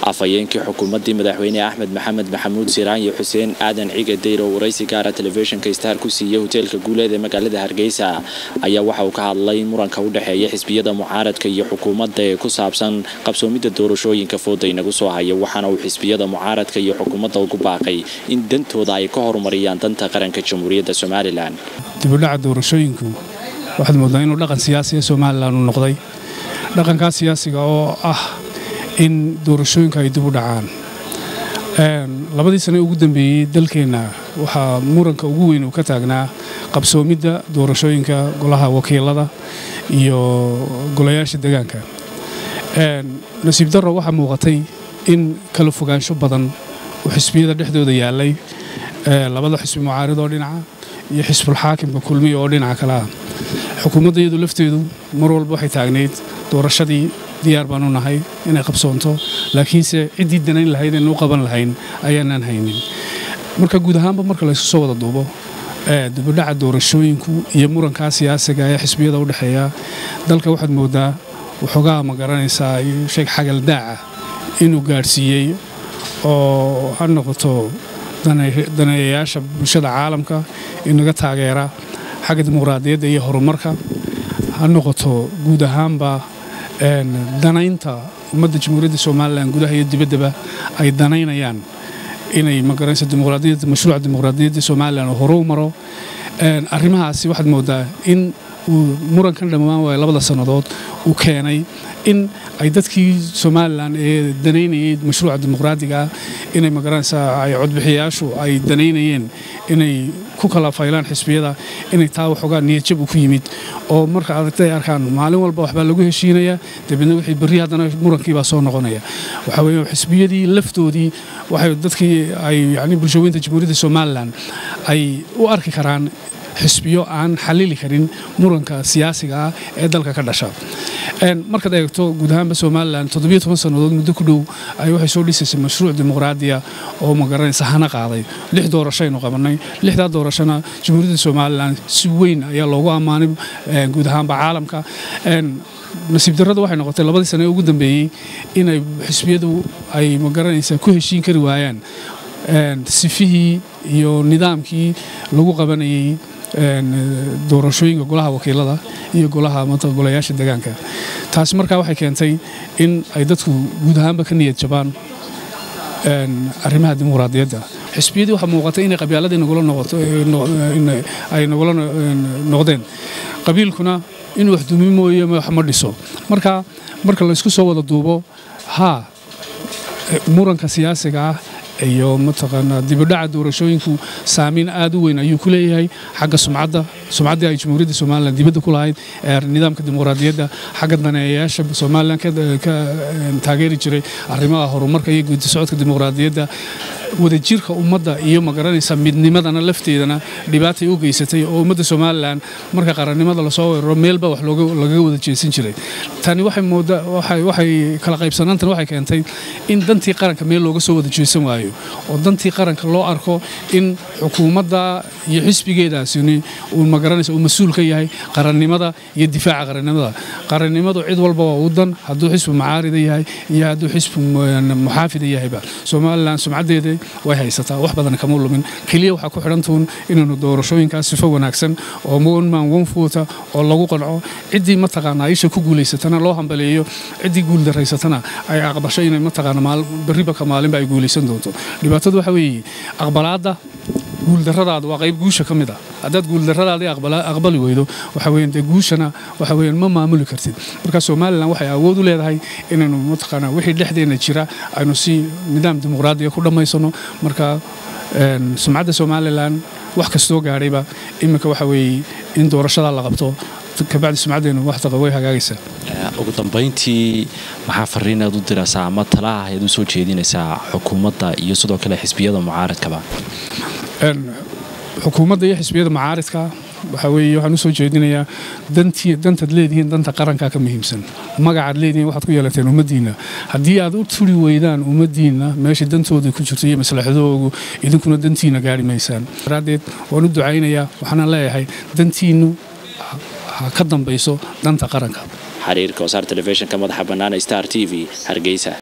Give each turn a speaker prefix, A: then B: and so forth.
A: afhayeenkii xukuumaddii madaxweyne axmed maxamed maxamuud siraan iyo xuseen aadan ciga deyr oo waraysi gaara telefishinka star ku siiyey hoteelka guuleed ee magaalada hargeysa ayaa waxa uu ka hadlay muranka u dhexeeya xisbiyada mucaaradka iyo xukuumadda ee ku saabsan qabsoomidda doorashooyinka fooda inagu soo haya waxaana uu xisbiyada mucaaradka iyo xukuumadda ugu baaqay in dantooda ay ka horumariyaan danta qaranka jamhuuriyadda somalilan
B: dibudhaca doorashooyinku waxaad moodaa inuu dhaqan siyaasiga somalilan uu noqday dhaqankaa siyaasiga oo ah in doorashooyinka ay dib u dhacaan labadii sane ugu dambeeyey dalkeenna waxaa muranka ugu weyn uu ka taagnaa qabsoomidda doorashooyinka golaha wakiilada iyo golayaasha degaanka nasiib darro waxaa muuqatay in kala fogaansho badan uu xisbiyada dhexdooda yaallay labada xisbi mucaarid oo dhinaca iyo xisbulxaakimka kulmiya oo dhinaca kale ah xukuumadda iyadu lafteedu mar walba waxay taagnayd doorashadii diyaar baanu nahay inay qabsoonto laakiinse ciddii danayn lahayd aynu u qaban lahayn ayaanaan haynin marka guud ahaanba marka laysku soo wada duubo dibudhaca doorashooyinku iyo murankaa siyaasiga ee xisbiyada u dhexeeya dalka waxaad moodaa waxoogaa ma garanaysaa sheeg xagaldaaca inuu gaadhsiiyey oo ha noqoto daneeyayaasha bulshada caalamka inaga taageera xagga dimuqraadiyadda iyo horumarka ha noqoto guud ahaanba danaynta ummadda jamhuuriyadda somalilan gudaha iyo dibaddaba ay danaynayaan inay magaranaysa dimuqraadiyadda mashruuca dimuqraadiyadda somalilan oo hore u maro arrimahaasi waxaad moodaa in uu murankan dhammaan waaya labada sannadood uu keenay in ay dadkii somalilan ee danaynayay mashruuca dimuqraadiga ah inay magaranaysaa ay codbixiyayaashu ay danaynayeen inay ku kala faylaan xisbiyada inay taa waxoogaa niyadjab u ku yimid oo marka aragtay arkaan maalin walba waxbaa lagu heshiinayaa dabeedna wixii berri haddana murankiibaa soo noqonaya waxaa weeye xisbiyadii laftoodii waxay dadkii ay yacni bulshooyinta jamhuuriyadda somalilan ay u arki karaan xisbiyo aan xalili karin muranka siyaasiga ah ee dalka ka dhasha markaad eegto guud ahaanba somalilan sannadood muddo ku dhow ay waxay soo dhisaysay mashruuc dimuqraadiya oo magaranaysa hana qaaday lix doorashaynu qabannay lixdaa doorashona jamhuuriyadda somalilan si weyn ayaa loogu ammaanay guud ahaanba caalamka nasiib darrada waxay noqotay labadii sane ee ugu dambeeyey inay xisbiyadu ay magaranaysa ku heshiin kari waayaan sifihii iyo nidaamkii lagu qabanayay doorashooyinka golaha wakiilada iyo golaha golayaasha degaanka taasi markaa waxay keentay in ay dadku guud ahaanba ka niyad jabaan arrimaha dimuqraadiyadda xisbiyadii waxaa muuqatay inay qabyaaladii ay nagula noqdeen qabiilkuna inuu wax dumi mooye wax ma dhiso marka marka laysku soo wada duubo haa muranka siyaasiga ah iyo mataqaanaa dibudhaca doorashooyinku saamayn aad u weyn ayuu ku leeyahay xagga sumcadda sumcaddii ay jamhuuriyadda somalilan dibadda ku lahayd ee nidaamka dimuqraadiyadda xagga daneeyayaasha somalilan ka taageeri jiray arrimaha horumarka iyo guudi socodka dimuqraadiyadda wadajirka ummadda iyo magaranaysa midnimadana lafteedana dhibaatay u geysatay oo ummadda somalilan marka qarannimada lasoo weeraro meelba wax lagaga wada jeesan jiray tani waxay kala qaybsanaantan waxay keentay in dantii qaranka meel looga soo wada jeesan waayo oo dantii qaranka loo arko in xukuumadda iyo xisbigeedaasini uu magaranaysa uu mas-uul ka yahay qarannimada iyo difaaca qarannimada qarannimadu cid walba waa u dan hadduu xisbi mucaarida yahay iyo hadduu xisbi muxaafida yahayba somalilan sumcaddeeda way haysataa wax badan kama lumin keliya waxaa ku xidhantuun inaynu doorashooyinkaas sifo wanaagsan oo monman wonfuota oo lagu qanco ciddii mataqaanaa isha ku guulaysatana loo hambaleeyo ciddii guuldaraysatana ay aqbasho inay mataqaana berriba ka maalinba ay guulaysan doonto dhibaatadu waxa weeye aqbalaadda guuldarradaada waa qayb guusha ka mid ah haddaad guuldarradaadii aqbali weydo waxa weeyaan dee guushana waxa weeyaan ma maamuli kartid marka somalilan waxay awood u leedahay inaynu mataqaanaa wixii dhexdeenna jira aynu si nidaam dimuqraadiya ku dhammaysano marka sumcadda somalilan wax kastoo gaadhayba iminka waxa weeye in doorashadaa la qabto kabacdi sumcaddeenu waxtaqa way hagaagaysaa
A: ugu dambayntii maxaa fariinaad u diraysaa ama talaha ayaad u soo jeedinaysaa xukuumadda iyo sidoo kale xisbiyada mucaaradkaba
B: xukuumadda iyo xisbiyada mucaaridka waxa weeye waxaan usoo jeedinayaa dantii dantaad leedihiin danta qarankaa ka muhiimsan magacaad leedihiin waxaad ku yeelateen ummaddiinna haddii aad u turi weydaan ummaddiinna meesha dantooda ku jirto iyo maslaxadoogu idinkuna dantiina gaari maysaan daraaddeed waan u ducaynayaa waxaana leeyahay dantiinnu ha ka dambayso danta qaranka
A: xiriirka wasaar telefishinka madaxa bannaan star t v hargeysa